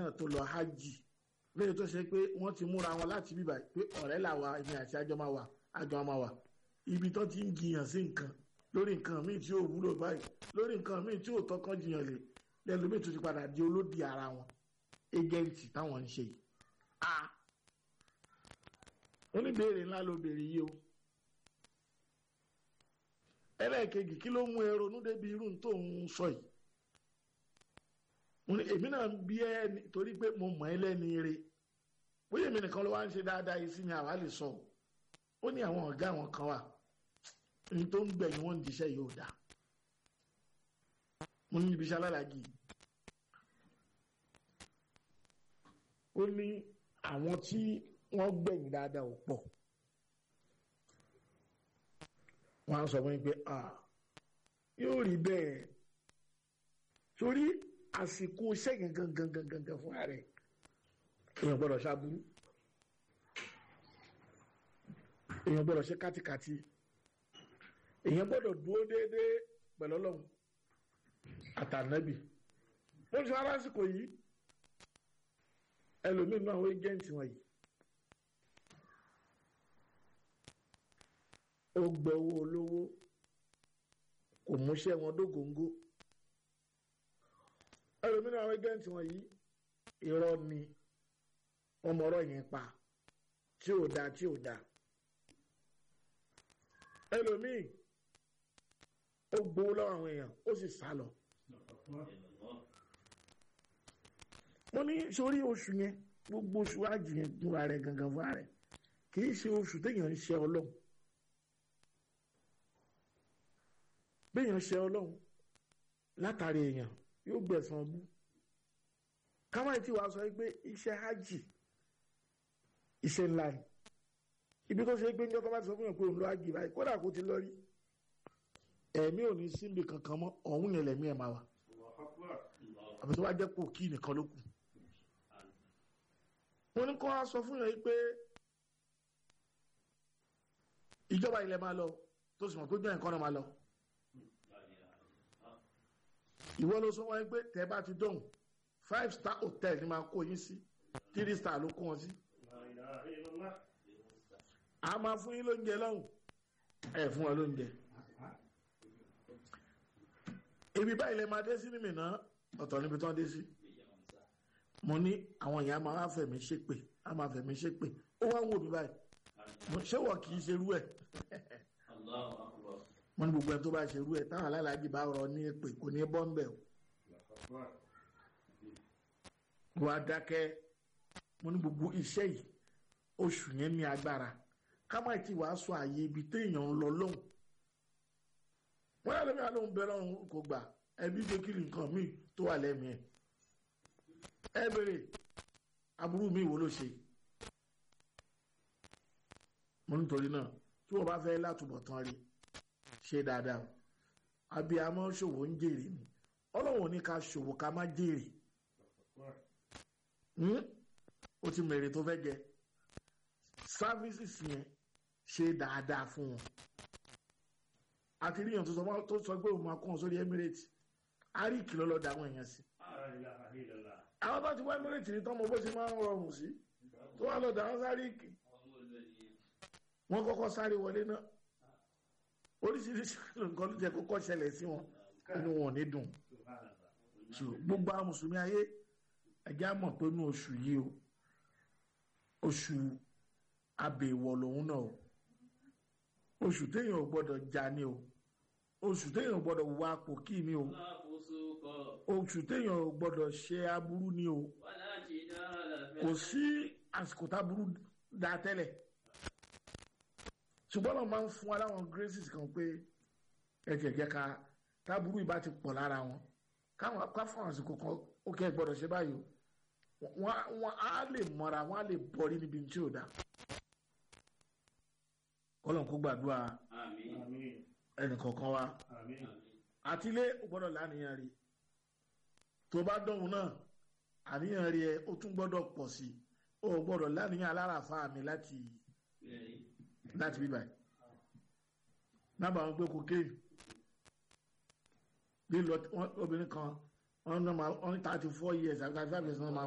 náà tó lọ hajj lẹ́yìn tó ṣe pé wọ́n ti múra wọn láti bíbà pé ọ̀rẹ́ làwa èmi àti àjọ máa wà àjọ máa wà ibi tó ti ń jiyàn sí nǹkan lórí nǹkan míì tí ò wúlò báyìí lórí nǹkan míì tí ò tọ́kàn jiyàn lè lẹ́nu míì tó ti padà di olódì ara wọn égẹ́ǹtì táwọn ń ṣe yìí. a oníbèrè ńlá ló béèrè yìí o ẹlẹ́ẹ̀kejì kí ló mú ẹ ronú débi irú tó ń sọ yìí mo ní èmi náà ń bí ẹ torí pé mo mọ̀ ẹ́ lẹ́ni re bóyá èmi nìkan ló wá ń ṣe dáadáa yìí sí mi àwa lè sọ ó ní àwọn ọ̀gá àwọn kan wà ní tó ń gbẹ̀yìn wọn ń diṣẹ́ yóò dáa mo ní ibi iṣẹ́ alálàájì ó ní àwọn tí wọ́n gbẹ̀yìn dáadáa ò pọ̀ wọ́n á sọ fún mi pé yóò rí bẹ́ẹ̀ torí àsìkò iṣẹ́ yẹn gangan gangan gangan fún ààrẹ èèyàn gbọ́dọ̀ ṣàbúrú èèyàn gbọ́dọ̀ ṣe kátikàti èèyàn gbọ́dọ̀ dúró déédéé pẹ̀lú ọlọ́run àtànábì wọ́n ti wá lásìkò yìí ẹlòmíín náà àwọn ẹjẹǹtì wọ̀nyí ó gbẹ owó olówó kò múṣẹ́ wọn dógóńgó ẹlòmíín náà àwọn ẹjẹǹtì wọ̀nyí irọ́ ni wọ́n mọ ọ̀rọ̀ yẹn pa tí ò dáa tí ò dáa ẹlòmíín ó gbowó lọ́wọ́ àwọn èèyàn ó sì sá lọ mo ní sórí oṣù yẹn gbogbo oṣù àjì yẹn fúnra rẹ̀ gangan fúnra rẹ̀ kì í ṣe oṣù téèyàn ń ṣe ọlọ́run béèyàn ṣe ọlọ́run látàrí èèyàn yóò gbẹ̀san bú kámáyì tí wàá sọ pé iṣẹ́ hajj iṣẹ́ ńlá ni ibi tó ṣe pé ní ọkọ bá ti sọ fún yàn pé òun lọ hajj báyìí kódà kó ti lọ rí ẹ̀mí ò ní síbi kankan mọ́ ọ̀hún yẹn lẹ̀mí ẹ̀ máa wà àbí tó bá jẹ́ pò kí nìkan ló kù wọ́n ní kó wá sọ fún yàn pé ìjọba ilẹ̀ máa lọ tó sì mọ̀ pé jọ́ nǹkan náà máa lọ ìwọ ló sọ wọ́n pé tẹ́ bá ti dọ̀hùn five star hotel ni máa kó yín sí three star ló kó wọn sí a máa fún yín lóúnjẹ lọ́hùn ẹ̀ fún wọn lóúnjẹ ibi báyìí lè máa dé sí ní mìíràn ọ̀tọ̀ níbi tí wọ́n dé sí mo ní àwọn èèyàn máa fẹ̀mí ṣépè á máa fẹ̀mí ṣépè ó wá ń wò mí báyìí ṣé wọ́n kì í ṣerú ẹ̀ mo ní gbogbo ẹ̀ tó bá ṣerú ẹ̀ táwọn alálàájì bá rọ ní èpè kò ní bọ́ ń bẹ̀ o wọ́n á dákẹ́ mo ní gbogbo iṣẹ́ yìí oṣù yẹn ní agbára ká má ti wàá sọ àyè ibi téèyàn ń lọ lóhùn wọ́n yà lómi àlóhùn bẹ́ẹ̀ lọ́hùn kò gbà ẹbí tó kiri nǹkan míì tó wà lẹ́mìí ẹ̀ ẹ bèrè aburú mi wo ló ṣe mo nítorí náà tí wọ́n bá fẹ́ látúbọ̀ tán rí ṣe dáadáa abiyamọ ṣòwò ń jèrè ni ọlọ́wọ́n ní ká ṣòwò ká má jèrè ó ti mèrè tó fẹ́ jẹ services yẹn ṣe dáadáa fún wọn àti ríyàn tó sọ pé òun máa kún ọ sórí Emirates a rí ìkìlọ̀ lọ da àwọn èèyàn sí. àwọn tó ti wá Emirates ní tọ́mọ bó ṣe máa ń rọrùn sí tó wà lọ da wọn sáré ìkì wọn kọ́kọ́ sáré wọlé náà oríṣiríṣi nǹkan ló jẹ́ kókó ṣẹlẹ̀ sí wọn inú wọn ní dùn gbogbo àwọn mùsùlùmí ayé ẹjẹ á mọ̀ pé inú oṣù yìí o oṣù abèèwọ̀ lòun náà o oṣù téèyàn ò gbọ́dọ̀ jà ni o oṣù téèyàn ò gbọ́dọ̀ wá pò kí ni o oṣù téèyàn ò gbọ́dọ̀ ṣe aburú ni o kò sí àsìkò táburú dá tẹ́lẹ̀ ṣùgbọ́n náà máa ń fún wa láwọn graces kan pé ẹ̀jẹ̀jẹ̀ ká táburú ìbá ti pọ̀ lára wọn káwọn ká fún àsìkò kan ó kẹ́ ẹ̀ gbọ́dọ̀ ṣe báyìí o wọ́n á lè mọ́ra wọ́n á lè bọ́rí níbi tí ò dá kọ́lọ̀ kó gbàdúrà ẹnìkọ̀ọ̀kan wa àtilé ó gbọ́dọ̀ láníyàn rí tó bá dọ̀hún náà àníyàn rí ẹ ó tún gbọ́dọ̀ pọ̀ sí i ó gbọ́dọ̀ láníyàn aláràfà mi láti láti bíbá yìí nábàá wọn gbé kokéènì bí lọ obìnrin kan wọn ní thirty four years àti thirty five years náà máa.